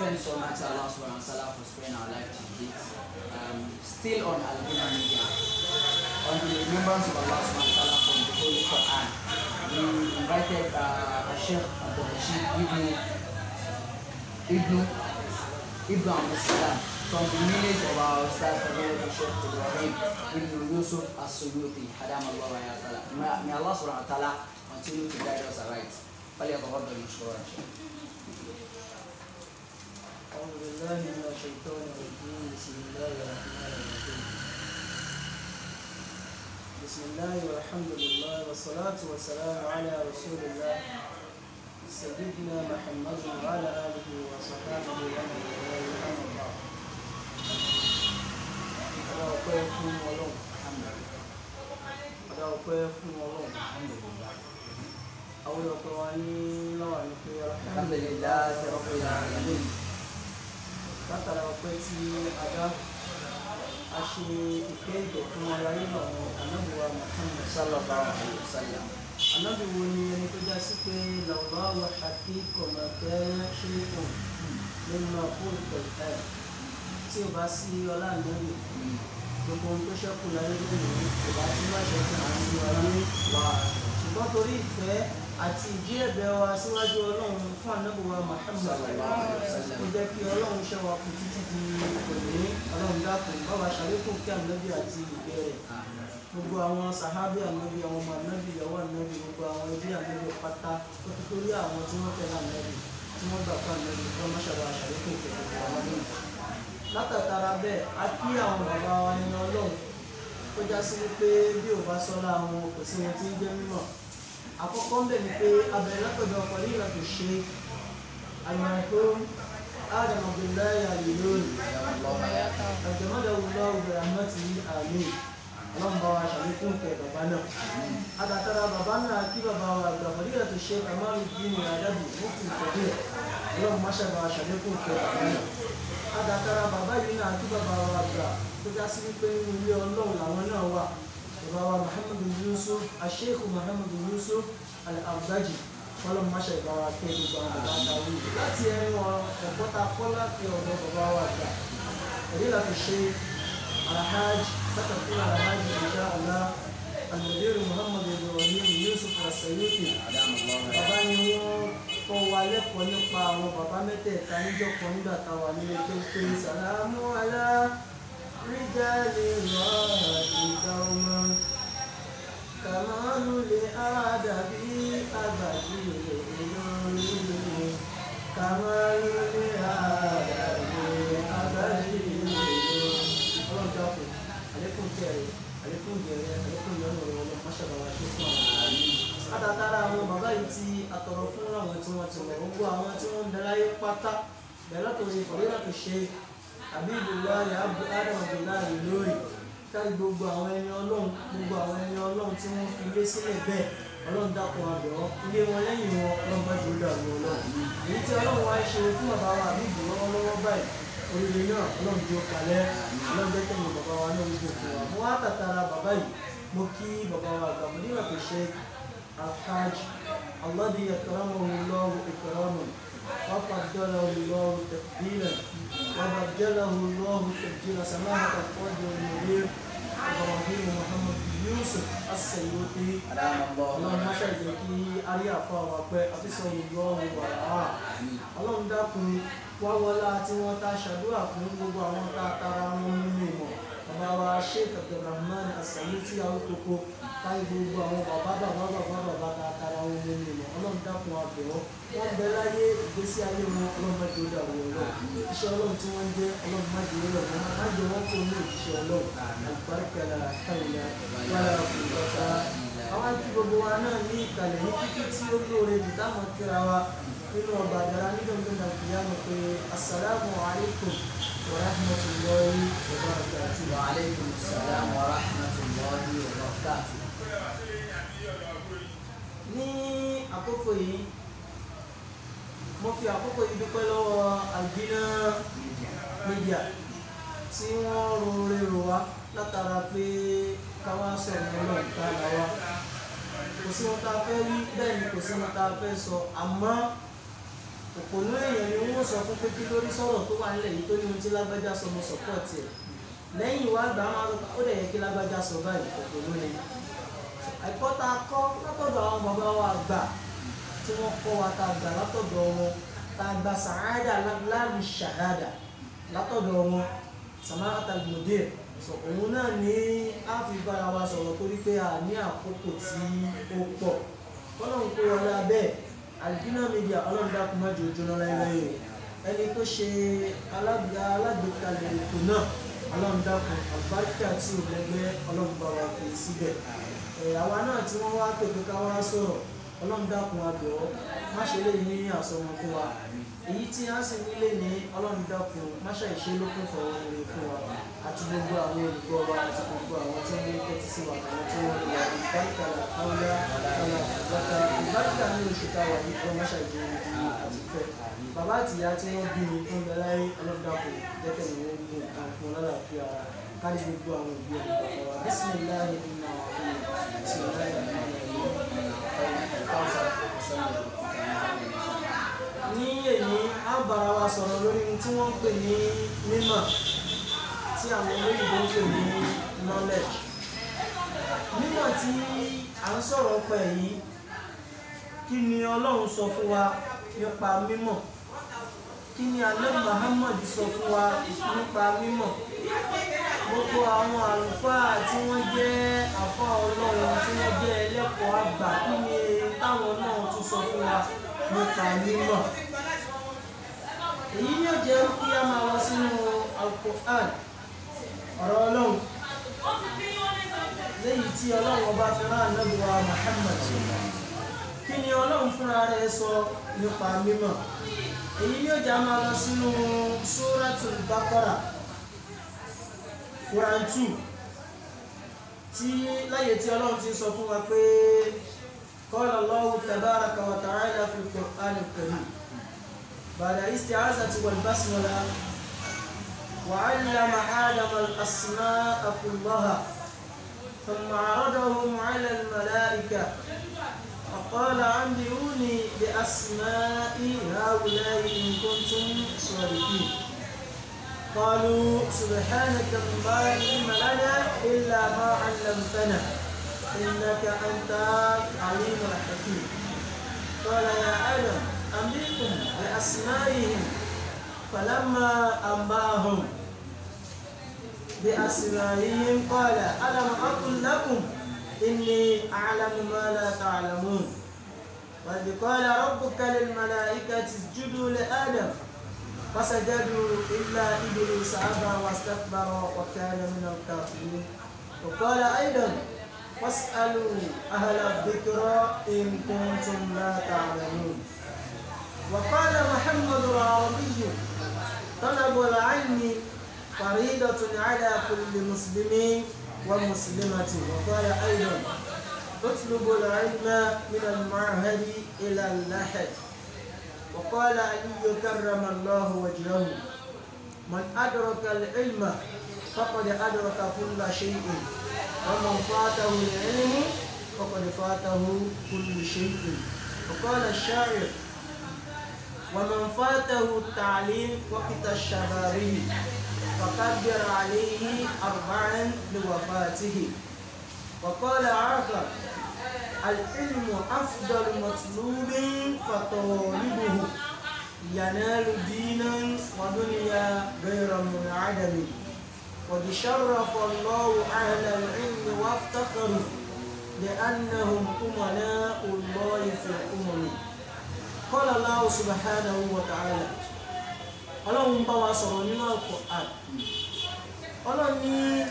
thanks Almighty Allah subhanahu wa ta'ala for sparing our life to this. Um, still on Al-Bina Media, on the remembrance of Allah subhanahu wa ta'ala from the Holy Quran, we invited uh, Sheikh Abdul Rashid Ibn, Ibn, Ibn Abdul Salam from the village of our Ustaz Fadil Sheikh Ibrahim Ibn Yusuf As-Suyuti, Hadam Allah wa ya ta'ala. May may Allah subhanahu wa ta'ala continue to guide us aright. فليتفضل مشكورا شيخ. أعوذ بالله من الشيطان الرجيم بسم الله الرحمن الرحيم بسم الله والحمد لله والصلاة والسلام على رسول الله سيدنا محمد وعلى آله وصحبه ومن والاه أما بعد Ọ̀dà ọpẹ́ fún Ọlọ́run. Ọ̀dà ọpẹ́ fún Ọlọ́run. Àwọn ọpẹ́ wa ní lọ́wọ́ ní pé الحمد لله رب العالمين. látara ọpẹ́ tí a dá a ṣe ìfẹ́ ìgbẹ́ fún ara nínú àwọn anábìwá Muhammad صلى الله عليه وسلم. anábì wo ni ẹni tó já sí pé lọ́wọ́ wa ṣàkí kọ̀mọ̀tẹ́ ṣe kù nínú fún ìpẹ̀tẹ́ tí o bá sí ọlá ànábì gbogbo ohun tó ṣẹ́kù láyé lónìí kò bá tí wọ́n ṣẹ́kù àti ọlá wa ṣùgbọ́n torí ìfẹ́ àti ìdí ẹ̀bẹ̀ wa síwájú ọlọ́run fún anábìwá Muhammad Sallallahu alaihi wasallam. ó jẹ́ kí ọlọ́run ṣe wa kù títí di òní ọlọ́run dákun báwa ṣàlékún kí ànábì àti ìgbẹ́ rẹ̀ gbogbo àwọn sàhábì ànábì àwọn ọmọ ànábì ìyàwó ànábì gbogbo àwọn ẹbí ànábì pátá tó fi torí àwọn tí wọ́n tẹ̀lé ànábì tí wọ́n gbà fún ànábì tó má ṣàbà ṣàlékún kí gbogbo àwọn náà látàtàrà bẹ́ẹ̀ a kí àwọn bàbá wa nínú ọlọ́run tó já sí wípé bí ò bá sọ́lá wọn kò sí wọn tí ń jẹ́ mímọ̀ àkọ́kọ́ ń bẹ̀ ni pé abẹ̀rẹ̀ látọ̀dọ̀ ọkọ̀ ní ìlànà ṣe المرحوم آدم عبد الله اليلون أجمده الله برحمته آمين اللهم بارك عليكم كي بابانا هذا ترى بابانا كي بابا فضيلة الشيخ كمال الدين الأدبي مفتي الكبير اللهم ما شاء الله عليكم كي بابانا هذا ترى بابا ينا كي بابا وابا تجاسي pé nínú ilé ọlọ́run làwọn náà wà bàbá wa muhammadu yusuf asheikh muhammadu yusuf al-abdaji kọ́lọ́ máṣe ìbára pé gbogbo àwọn bàbá ta wí láti ẹni wọn ẹ̀kọ́ ta kọ́ láti ọ̀dọ̀ bàbá wa gbà èyí láti ṣe alhaj sátàkùn alhaj insha Allah almudir muhammad ibrahim yusuf asayuti bàbá ni wọ́n kọ́ wa lẹ́kọ̀ọ́ nípa àwọn bàbá mẹ́tẹ̀ẹ̀ta níjọ́ kan nígbà táwa nílé tó pé sàlámù alá ríjàlè rọ̀ ìgbà ọmọ. كمال لآدب أبدي إلهي كمال لآدب أبدي ọlọ́run dákun àlékún kẹrẹ àlékún gẹrẹ àlékún yọnu ọ̀rọ̀ ọlọ́run máṣàbà wa ṣe fún àwọn àmì. látàtàrà àwọn bàbá yìí ti àtọ̀rọ̀ fún àwọn tí wọ́n ti wọ̀ gbogbo àwọn tí wọ́n ń daláyé pátá bẹ̀rẹ̀ látòrí ìfọ̀rí láti ṣe àbí ìbùdó ayé adam abdullahi lórí kárí gbogbo àwọn ẹni ọlọ́run gbogbo àwọn ẹni ọlọ́run tí wọ́n fi ilé sílẹ̀ bẹ́ẹ̀ ọlọ́run dákun àbẹ̀ ọ́ ilé wọn lẹ́yìn wọn ọlọ́run bá jòló àwọn ọlọ́run èyí tí ọlọ́run wá ṣe fún bàbá wa àbí ìbò lọ́wọ́lọ́wọ́ báyìí oríire náà ọlọ́run jó kalẹ̀ ọlọ́run jẹ́ kẹ́yìn bàbá wa náà wípé fún wa mo wá tàtàrà bàbá yìí mo kí bàbá wa àgbà mo nígbà tó ṣe alhaj alladhi akramahu Allahu ikraman wa faddalahu Allahu tafdilan wa bajjalahu Allahu tabjila samahat al-fadl al-mudir إبراهيم محمد يوسف السيوطي ọlọ́run má ṣàìjẹ́ kí arí àfọ àwọn apẹ́ àfisọ ìlọrin wàrà ọlọ́run dákun wá wọlá tí wọ́n ta ṣàdúrà fún gbogbo àwọn tá a tara wọn nínú ìmọ̀ bàbá wa sheikh abdulrahman asayuti awokoko káyé gbogbo àwọn bàbá bàbá bàbá bàbá tá a tara wọn nínú ìmọ̀ ọlọ́run dákun àbẹ̀wọ́ wọ́n bẹ láyé ìgbésí ayé wọn ọlọ́run má jẹ́ ó dàrú ọlọ́run iṣẹ́ ọlọ́run tí wọ́n ń jẹ́ ọlọ́run má jẹ́ ó rẹ̀ wọ́n má jẹ́ wọ́n kó ní òṣìṣẹ́ ọlọ́run àgbàkẹ́lá káyìlá wàlá òkúta àwọn àti gbogbo wa náà ní ìkàlẹ̀ ní kíkí tí ó lóore jù táwọn kíra wa nínú ọgbà àdàrà nígbàgbọ́n náà kìí àmọ̀ pé asalaamu alaykum wa rahmatulahi wa barakatuh. وعليكم السلام ورحمة الله وبركاته ní àkókò yìí mo fi àkókò yìí dúpẹ́ lọ́wọ́ Albina Media tí wọ́n rore rò wá látara pé káwá sọ̀rọ̀ lọ́wọ́ ìta là wa kò sí wọn tá a fẹ́ wí bẹ́ẹ̀ ni kò sí wọn tá a fẹ́ sọ àmọ́ òpònú èèyàn ni wọ́n sọ fún pé kí lórí sọ̀rọ̀ tó wà nílẹ̀ yìí tó ní ohun tí lágbájá sọ mo sọ̀pọ̀tì ẹ̀ lẹ́yìn ìwà àgbà máa ń ó dẹ̀ yẹ kí lágbájá sọ báyìí òpònú ni ẹ̀kọ́ tá a kọ́ látọ̀dọ̀ àwọn bàbá wa àgbà tí wọ́n kọ́ wa tá a gbà látọ̀dọ̀ wọn tá a gba sàádà láàrin ṣàhádà látọ̀dọ̀ wọn samara mudir sọ òun náà ní a fi bára wa sọ̀rọ̀ torí pé a ní àkókò tí ó pọ̀ kọ́lọ́n kó wọlé abẹ́ Alvina Media ọlọ́run dákun má jẹ́ ojú náà láyé ẹni tó ṣe alága alágbèékalẹ̀ ètò náà ọlọ́run dákun àbáríkà tí ò lẹ́gbẹ́ ọlọ́run bá wa fi síbẹ̀ ẹ̀ àwa náà tí wọ́n wá pè pé ká wá sọ̀rọ̀ ọlọ́run dákun abẹ́ ọ má ṣe lè ní àsọmọ fún wa èyí tí a sì nílé ní ọlọ́run dákun má ṣe ìṣe lókun fọwọ́ rere fún wa àti gbogbo àwọn olùgbọ́ wa àti gbogbo àwọn tí wọ́n ń tẹ́tí sí wa àwọn tí wọ́n ń lọ ìbáríkà àwòrán ọ̀la ìbáríkà ìbáríkà ní oṣù táwa yìí kọ́ má ṣe ìjọ ìdí àti fẹ́ bàbá àti ìyá tí wọ́n bí mi tó ń bẹ láyé ọlọ́run dákun jẹ́kẹ̀ ní wọ́n gún nǹkan fún wọn lálàáfíà kárí gbogbo àwọn òbí ọ̀dọ́ bàbá wa bísímìláhì nínú àwọn ọ̀hún ní èyí á bára wa sọ̀rọ̀ lórí ohun tí wọ́n ń pè ní mímọ̀ tí àwọn olóyìnbó ń pè ní knowledge mímọ̀ tí à ń sọ̀rọ̀ pẹ̀ yìí kí ni ọlọ́run sọ fún wa nípa mímọ̀ kí ni alẹ́ Muhammad sọ fún wa nípa mímọ̀ gbogbo àwọn àlùfáà tí wọ́n jẹ́ àfọ́ ọlọ́run tí wọ́n jẹ́ ẹlẹ́kọ̀ọ́ àgbà kí ni táwọn náà tún sọ fún wa nípa mímọ̀ èyí yóò jẹ́ kí a máa lọ sínú Al-Qur'an ọ̀rọ̀ ọlọ́run léyìí tí ọlọ́run ọba fi rán Ànábì wa Muhammad kí ni ọlọ́run fúnra rẹ̀ sọ nípa mímọ̀ èyí yóò jẹ́ a máa lọ sínú Suratul Baqara Quran 2 tí láyé tí ọlọ́run ti sọ fún wa pé qala Allahu tabaraka wa ta'ala fi al-Qur'an al-Karim ba'da isti'azati wal basmala wa 'allama Adama al-asma'a kullaha thumma 'aradahum 'ala al-mala'ika فقال أنبئوني بأسماء هؤلاء إن كنتم صادقين قالوا سبحانك ما علم لنا إلا ما علمتنا إنك أنت العليم الحكيم قال يا آدم أنبئكم بأسمائهم فلما أنباهم بأسمائهم قال ألم أقل لكم إني أعلم ما لا تعلمون وإذ قال ربك للملائكة اسجدوا لآدم فسجدوا إلا إبليس أبى واستكبر وكان من الكافرين وقال أيضا فاسألوا أهل الذكر إن كنتم لا تعلمون وقال محمد العربي طلب العلم فريضة على كل مسلم ومسلمة وقال أيضا اطلبوا العلم من المعهد إلى اللحد وقال علي كرم الله وجهه من أدرك العلم فقد أدرك كل شيء ومن فاته العلم فقد فاته كل شيء وقال الشاعر ومن فاته التعليم وقت الشباب فكبر عليه أربعا لوفاته وقال آخر العلم أفضل مطلوب فطالبه ينال دينا ودنيا غير منعدم قد شرف الله أهل العلم وافتخروا لأنهم أمناء الله في الأمم قال الله سبحانه وتعالى ọlọ́run bá wa sọ̀rọ̀ nínú Al-Qur'an ọlọ́run ní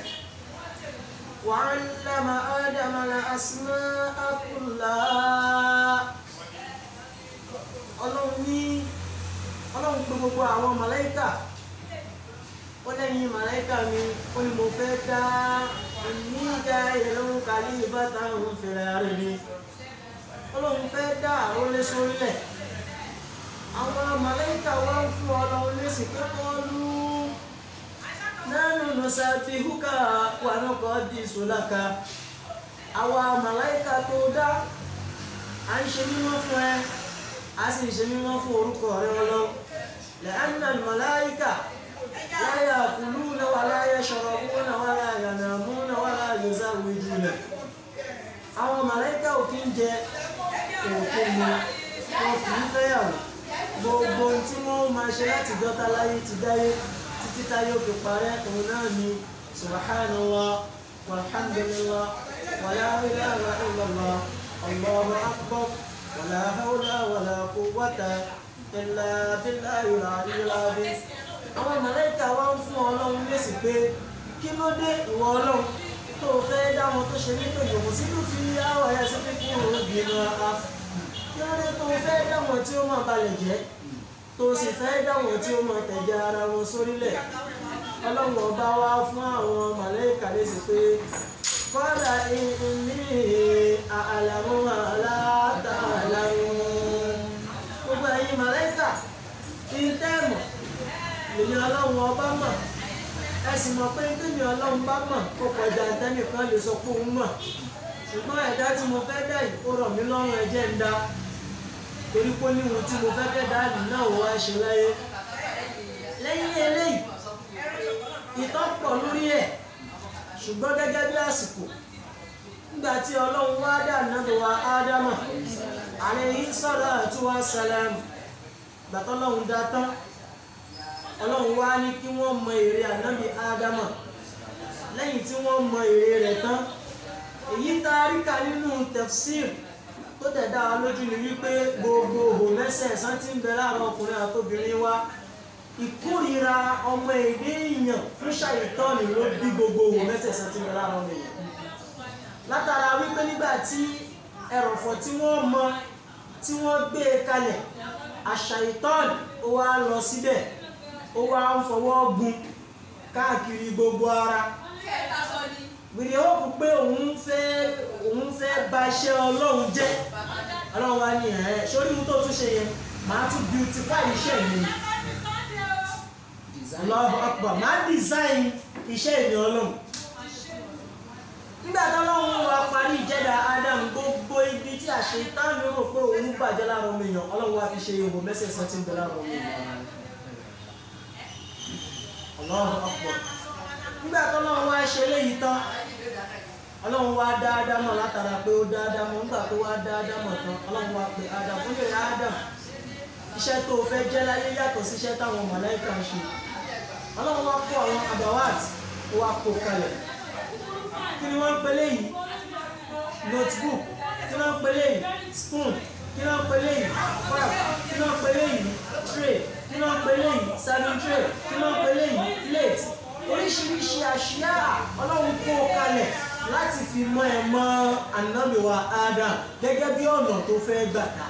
وعلم آدم الأسماء كلها ọlọ́run ní ọlọ́run pé gbogbo àwọn màláíkà ó lẹ́yìn màláíkà mi ó ní mo fẹ́ dá ní ìdá ìrẹ̀lẹ́wọ̀n kàlí ìbátan òun fèrè rẹ̀ ni ọlọ́run fẹ́ dá àwọn olóṣòrílẹ̀ àwọn màláíkà wá ń fún ọlọ́run lésì pé kọ́lù nánú nùsàbí húkà wà náà kọ́ di ìṣòláka àwa màláíkà tó dá à ń ṣe mímọ́ fún ẹ a sì ṣe mímọ́ fún orúkọ rẹ ọlọ́run lẹ́yìn àlùmọ́láyíkà la ya'kuluna wa la yashrabuna wa la yanamuna wa la yuzawwijuna àwọn màláíkà ò kí ń jẹ òkú mu wọn kì í fẹ́yàwó gbogbo ohun tí wọ́n máa ṣe láti dọ́ta láyé ti dáyé títí táyé òkè parẹ́ òun náà ni subhanallah walhamdulillah wala ilaha illallah allahu akbar wala hawla wala quwwata illa billahi al-aliyyil azim àwọn màláíkà wá ń fún ọlọ́run lésì pé kí ló dé ìwọ ọlọ́run tó o fẹ́ dá wọn tó ṣe nípa ìyòkù sínú fi àwọ̀ ẹ̀ sí pé kúrò obìnrin ara kí ló dé tó o fẹ́ dá wọn tí ó máa balẹ̀ jẹ́ tó o sì fẹ́ dá wọn tí ó máa tẹ̀jẹ̀ ara wọn sórílẹ̀ ọlọ́run ọba wá fún àwọn màláíkà lésì pé kọ́lá ní àlàmú àlátàlàmú gbogbo ẹ̀yin màláíkà ìtẹ́ẹ̀mọ̀ èmi ọlọ́run ọba mọ̀ ẹ sì mọ̀ pé tèmi ọlọ́run bá mọ̀ kó kọjá tẹ́nìkan lè sọ pé òun mọ̀ ṣùgbọ́n ẹ̀dá tí mo fẹ́ dá yìí ó rọ̀ mí lọ́rùn ẹ̀jẹ̀ ń dá torí pé níhun tí mo fẹ́ fẹ́ dá yìí náà wọ́n á ṣe láyé lẹ́yìn eléyìí ìtàn pọ̀ lórí ẹ̀ ṣùgbọ́n gẹ́gẹ́ bí àsìkò nígbà tí ọlọ́run wá dá nàbẹ̀ wa ádámà alayhi salatu wa salam gbàtọ́lọ́run dá tán ọlọ́run wá ní kí wọ́n mọ èrè ànábì ádámà lẹ́yìn tí wọ́n mọ èrè rẹ̀ tán èyí tá a rí kà nínú tafsir tó tẹ̀dá wa lójú ni wípé gbogbo òhò mẹ́sẹ̀ẹ̀sán tí ń bẹ láàárọ̀ ọkùnrin àtobìnrin wa ìkórira ọmọ èdè èèyàn fún ṣàyẹ̀tọ́ọ̀nì ló bí gbogbo òhò mẹ́sẹ̀ẹ̀sán tí ń bẹ láàárọ̀ ọmọ èèyàn látara wípé nígbà tí ẹrọ̀fọ̀ tí wọ́n mọ tí wọ́n gbé e kalẹ̀ àṣàyẹ̀tọ́ọ̀nì ó wá lọ síbẹ̀ ó wá ń fọwọ́ gun káàkiri gbogbo ara gbèrè ó kú pé òun fẹ́ òun fẹ́ bà iṣẹ́ ọlọ́run jẹ́ ọlọ́run wá ní ẹ̀ sórí ohun tó tún ṣe yẹn màá tún beautify iṣẹ́ mi design Allahu Akbar màá design iṣẹ́ ìní ọlọ́run nígbà tọ́lọ́run wa parí ìjẹ́dá Adam gbogbo ibi tí àṣetán rò pé òun bàjẹ́ lára ọmọ èèyàn ọlọ́run wa fi ṣe ihò mẹ́sẹ̀ẹ̀sán tí ń bẹ lára ọmọ èèyàn Allahu Akbar nígbà tọ́lọ́run wá ṣe léyìí tán ọlọ́run wá dá ádámọ̀ látara pé ó dá ádámọ̀ nígbà tó wá dá ádámọ̀ tán ọlọ́run wá pe ádámọ̀ ó lè rá ádámọ̀ iṣẹ́ tó o fẹ́ jẹ́ láyé yàtọ̀ sí iṣẹ́ táwọn màláíkà ń ṣe ọlọ́run wá kó àwọn abawat ó wá kó kalẹ̀ kí ni wọ́n ń pe léyìí notebook kí ni wọ́n ń pe léyìí spoon kí ni wọ́n ń pe léyìí fork kí ni wọ́n ń pe léyìí tray kí ni wọ́n ń pe léyìí serving tray kí ni wọ́n ń pe léyìí plate oríṣiríṣi àṣìyá ọlọ́run kó kalẹ̀ láti fi mọ ẹ mọ ànábìwá Adam gẹ́gẹ́ bí ọ̀nà tó fẹ́ gbà dá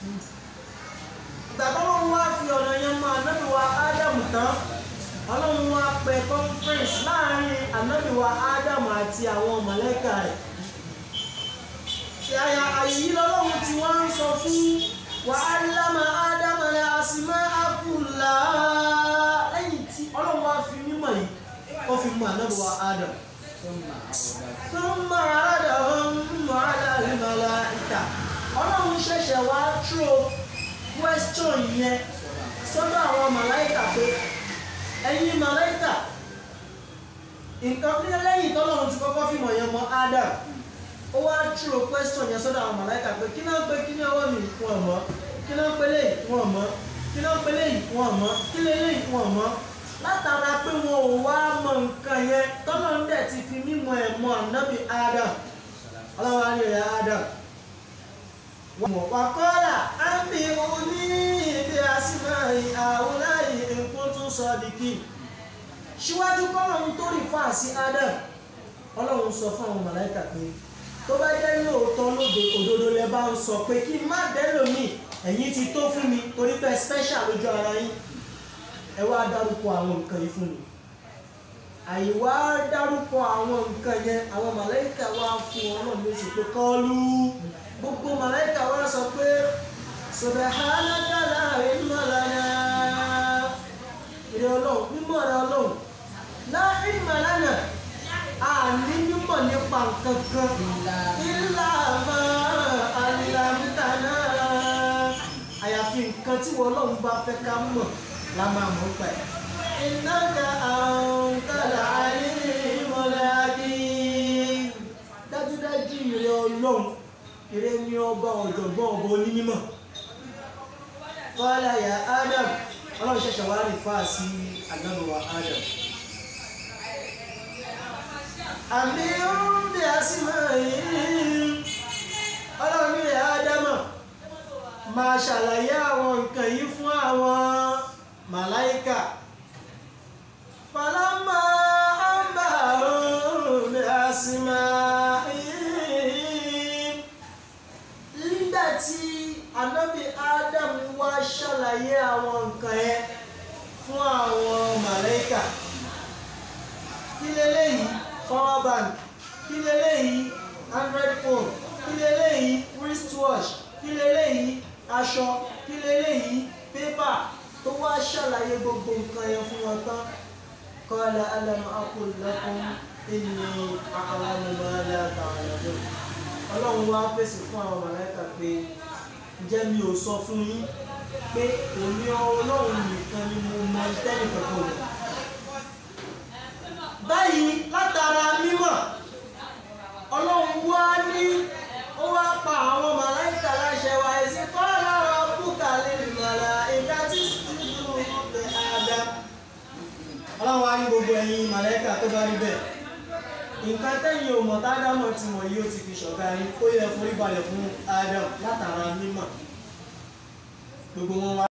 ìgbà tọ́lọ́run wá fi ọ̀nà yẹn mọ ànábìwá Adam tán ọlọ́run wá pẹ conference láàrin ànábìwá Adam àti àwọn mọ̀lẹ́kà rẹ̀ àyà àyè yìí lọ́lọ́run tí wọ́n ń sọ fún wa allama Adam al-asma'a kullaha lẹ́yìn tí ọlọ́run wá fi mímọ̀ yìí ó fi mọ ànábìwá Adam. ثم عرضهم على الملائكة ọlọ́run ṣẹ̀ṣẹ̀ wá throw question yẹn sọ́dọ̀ àwọn màláìkà pé ẹ̀yin màláìkà nǹkan ní lẹ́yìn tọ́lọ́run ti kọ́kọ́ fìmọ̀ yẹn mọ́ Adam ó wá throw question yẹn sọ́dọ̀ àwọn màláìkà pé kí náà pé kí ní ọwọ́ mi wọ́n mọ̀ kí náà pé léyìí wọ́n mọ̀ kí náà pé léyìí wọ́n mọ̀ kí léyìí wọ́n mọ̀ látara pé wọn ò wá mọ nǹkan yẹn tọ́lọ́run dẹ̀ ti fi mímọ̀ ẹ̀ mọ ànábì Adam ọlọ́wọ́ á lè rẹ̀ Adam wàkọ́lá àmì òní ìdí àsìmáì àwòláyé nǹkan tó sọ dìkì síwájú kọ́lọ́run tó rí fáà sí Adam ọlọ́run sọ fún àwọn màláìkà pé tó bá jẹ́ lóòótọ́ lóde òdodo lẹ bá ń sọ pé kí n má dẹ́lòmíì ẹ̀yin ti tó fún mi torí pé special lójú ara yín ẹ wá dárúkọ àwọn nǹkan yìí fún mi àyíwá dárúkọ àwọn nǹkan yẹn àwọn màláìkà wá fún ọlọ́run lóṣù pé kọ́ọ́lù gbogbo màláìkà wá sọ pé subhanaka la ilma lana ìrẹ ọlọ́run mímọ́ rẹ ọlọ́run la ilma lana àní mímọ̀ nípa nǹkan kan illa ma allamtana àyàfi tí wọ́n lọ́hùn bá fẹ́ ká mọ̀ la máa mọ̀ pa ẹ̀. ìnáka àwọn kàlà ayé ìmọ̀lẹ́ adé dájúdájú ìrẹ́ ọlọ́run ìrẹ́ ní ọba ọ̀jọ̀gbọ́n ọba onímọ̀ kọ́lá ya Adam ọlọ́run ṣẹ̀ṣẹ̀ wá rí fáà sí àgbàbọ̀wá Adam àmì oúnjẹ àsìmọ̀ yìí ọlọ́run ní ìrẹ́ Ádámà máa ṣàlàyé àwọn nǹkan yìí fún àwọn màláíkà fàlámà àmbà oúnjẹ àsìmọ̀ yìí nígbà tí anábì Adam wá ṣàlàyé àwọn nǹkan yẹn fún àwọn màláíkà kí leléyìí power bank kí leléyìí android phone kí leléyìí wristwatch kí leléyìí aṣọ kí leléyìí pépà tó wá ṣàlàyé gbogbo nǹkan yẹn fún wọn tán qala alam aqul lakum inni a'lamu ma la ta'lamun ọlọ́run wá fèsì fún àwọn màláíkà pé ǹjẹ́ mi ò sọ fún yín pé èmi ọlọ́run nìkan ni mo mọ tẹ́nì kankan rẹ̀ báyìí látara mímọ̀ ọlọ́run wá ní ó wá pa àwọn màláìkà láṣẹ wa ẹ̀sìn kọ́ lára búkà lè mọ̀lá ìdá tí sùúrù ọ̀pẹ̀ àdá. ọlọ́run wá ní gbogbo ẹ̀yin màláìkà tó bá rí bẹ́ẹ̀ nǹkan tẹ́yìn ò mọ̀ tádámọ̀ tí wọ́n yóò ti fi ṣọ̀gá yín ó yẹ forí balẹ̀ fún Adam látara mímọ̀ gbogbo wọn wá.